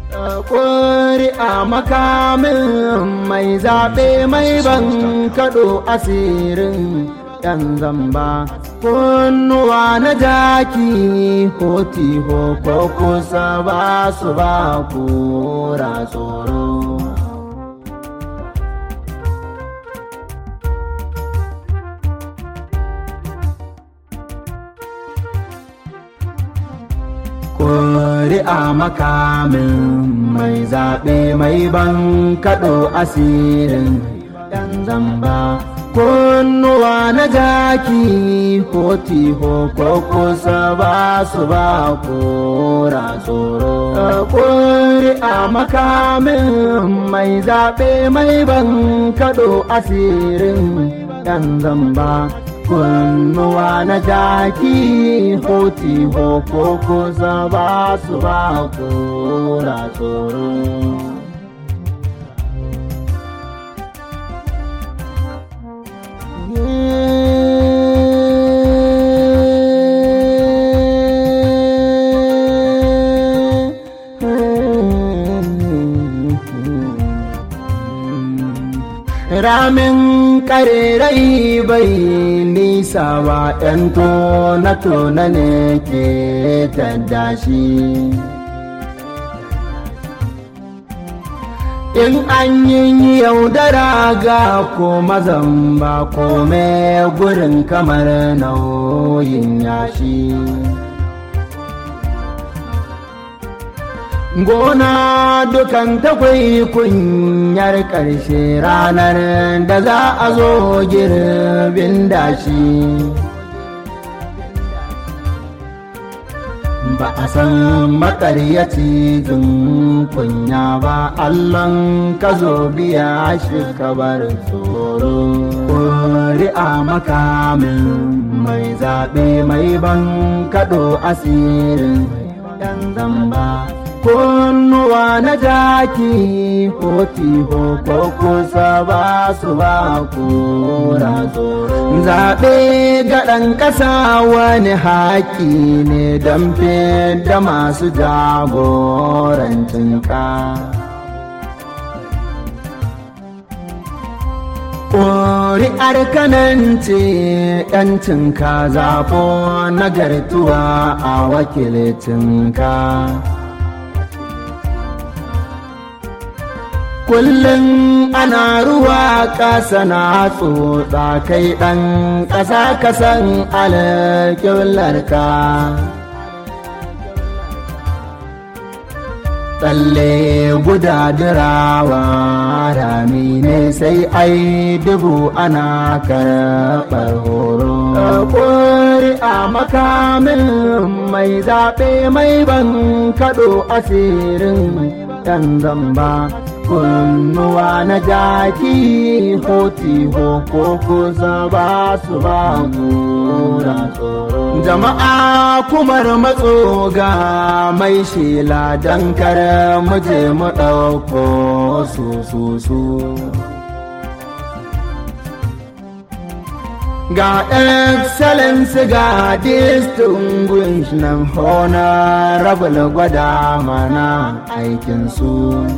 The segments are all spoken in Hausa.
ƙuri'a makamin mai zaɓe mai ban kaɗo asirin ‘yan zamba kunnuwa na jaki hoti ko kusa ba su ba kura tsoro ƙuri'a makamin mai zaɓe mai ban kaɗo asirin ‘yan zamba kunnuwa na jaki hoti ko kusa ba su ba kora tsoro ƙuri'a makamin mai zaɓe mai ban kaɗo asirin ɗan zamba kunnuwa na jaki hoti ko kusa ba su ba kora tsoro ramin karerai bai nisa ba ‘yan tona-tona ne ke taddashi in an yi yaudara ga ko mazan ba kome gurin kamar nauyin yashi gona dukan takwai kunyar ƙarshe ranar da za a zo girbin dashi ba a san makaryaci jin kunya ba allon ka zo biya shi kabar tsoro ƙuri'a makamin mai zaɓe mai ban kaɗo asirin ɗan zamba kunnuwa na jaki hoti ko kusa ba su ba kura tsoro zaɓe ga ɗan ƙasa wani haƙi ne don da masu jagorancinka ƙuri'ar kanance ‘yancinka zafo nagartuwa a wakilcinka kullum ana ruwa ƙasa na tsotsa kai ɗan ƙasa kasan alƙiblarka tsalle guda dirawa rami ne sai ai dubu ana karɓar horo ƙuri'a makamin mai zaɓe mai ban kaɗo asirin ɗan zamba kunnuwa na jaki hoti ko kusa ba su ba gura jama'a kumar matso ga mai shela don kare muje mu ɗauko su su su ga excellence ga distinguished nan honorable gwada mana aikinsu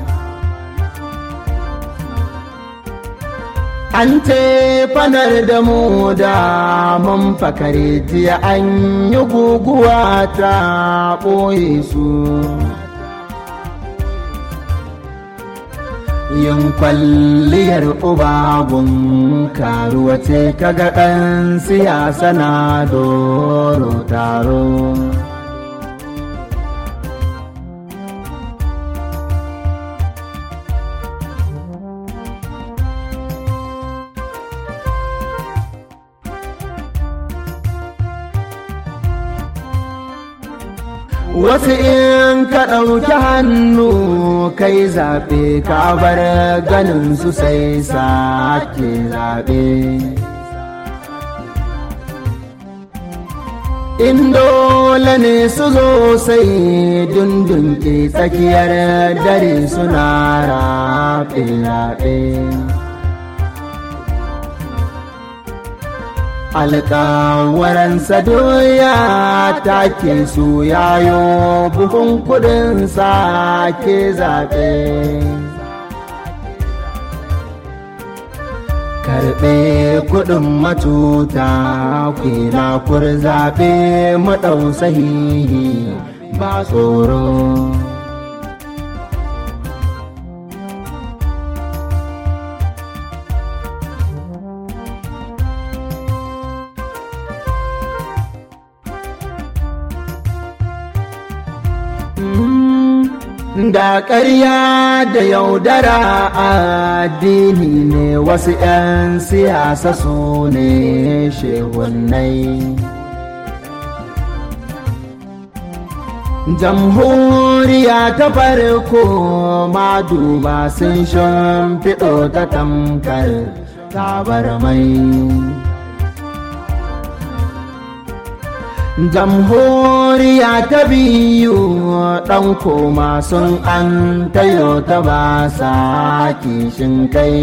an fanar da mu da mun fakare jiya an yi guguwa ta ɓoye su yin kwalliyar ubagun karuwa ce kaga ɗan siyasa na doro taro wasu in ka ɗauki hannu kai zaɓe ka bar ganin su sai sake zaɓe in dole ne su zo sai dundunke tsakiyar dare suna rafe-rafe alƙawaransa doya take su yayo buhun kudin ke zaɓe karɓe kudin matuta kwila kur zaɓe maɗau sahihi ba tsoro da ƙarya da yaudara addini ne wasu 'yan siyasa su ne shehunai jamhuriya ta farko maduba sun shimfiɗo ta tamkar tabar mai jamhuriya ta biyu ɗan koma sun an tayo ta ba sa kishin kai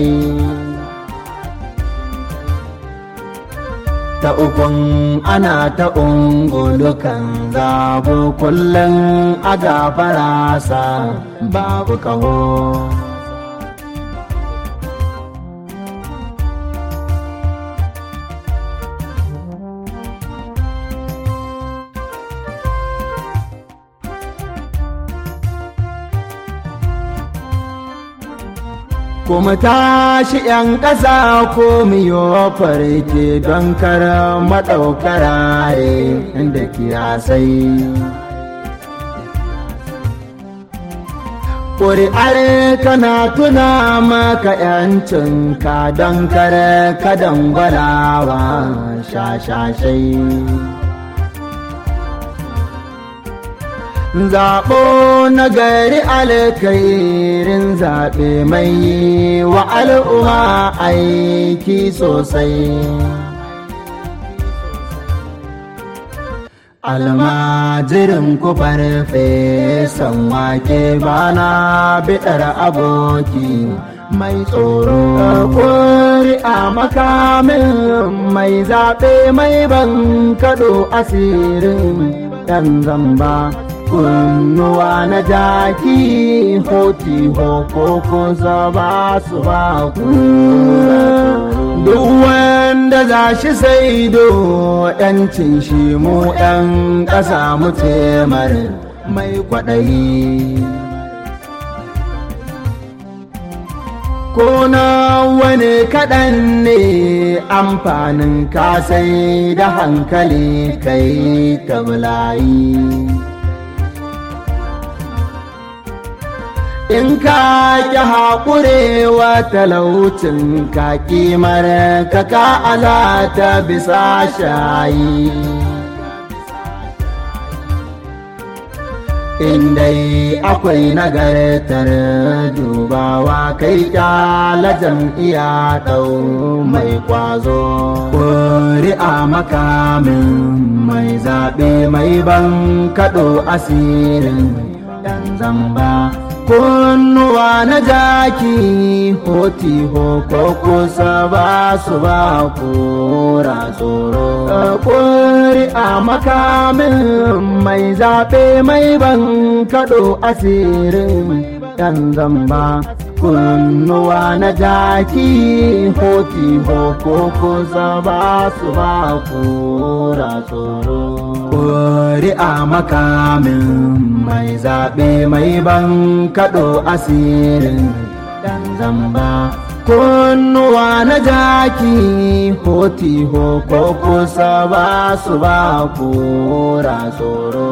ta ukun ana ta ungulukan zabo kullum a gafara sa babu kaho kuma tashi ‘yan ƙasa ko miyo farke don kara maɗaukarare da kiyasai. Ƙuri'ar kana tuna maka ‘yancinka don kare kadan gwalawa shashashai. zaɓo na gari alkairin zaɓe mai wa al'umma aiki sosai almajirin ku farfesan wake bana biɗar aboki mai tsoro kori a makamin mai zaɓe mai ban kaɗo asirin ɗan zamba kunnuwa na jaki hoti hoko kusa ba su ba ku duk wanda za shi saido yancin shi mu yan ƙasa mu temar mai kwaɗayi ko na wani kaɗan ne amfanin kasai da hankali kai ta bulayi in ka ƙi haƙurewa talaucin ka ƙimar ka ka alata bisa shayi in dai akwai nagartar dubawa kai ƙyala jam'iya ɗau mai ƙwazo ƙuri'a makamin mai zaɓe mai ban kaɗo asirin ɗan zamba kunnuwa na jaki hoti hoko kusa ba su ba kura tsoro kuri a makamin mai zaɓe mai ban kaɗo asirin ɗan zamba kunnuwa na jaki hoti hoko kusa ba su ba kura tsoro kuri a makamin mai zaɓe mai ban kaɗo asirin ɗan zamba kunnuwa na jaki hoti hoko kusa ba su ba kura tsoro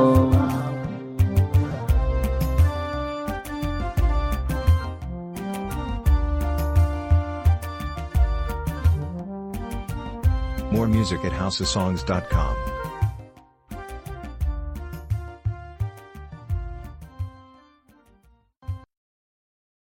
More music at houseofsongs.com.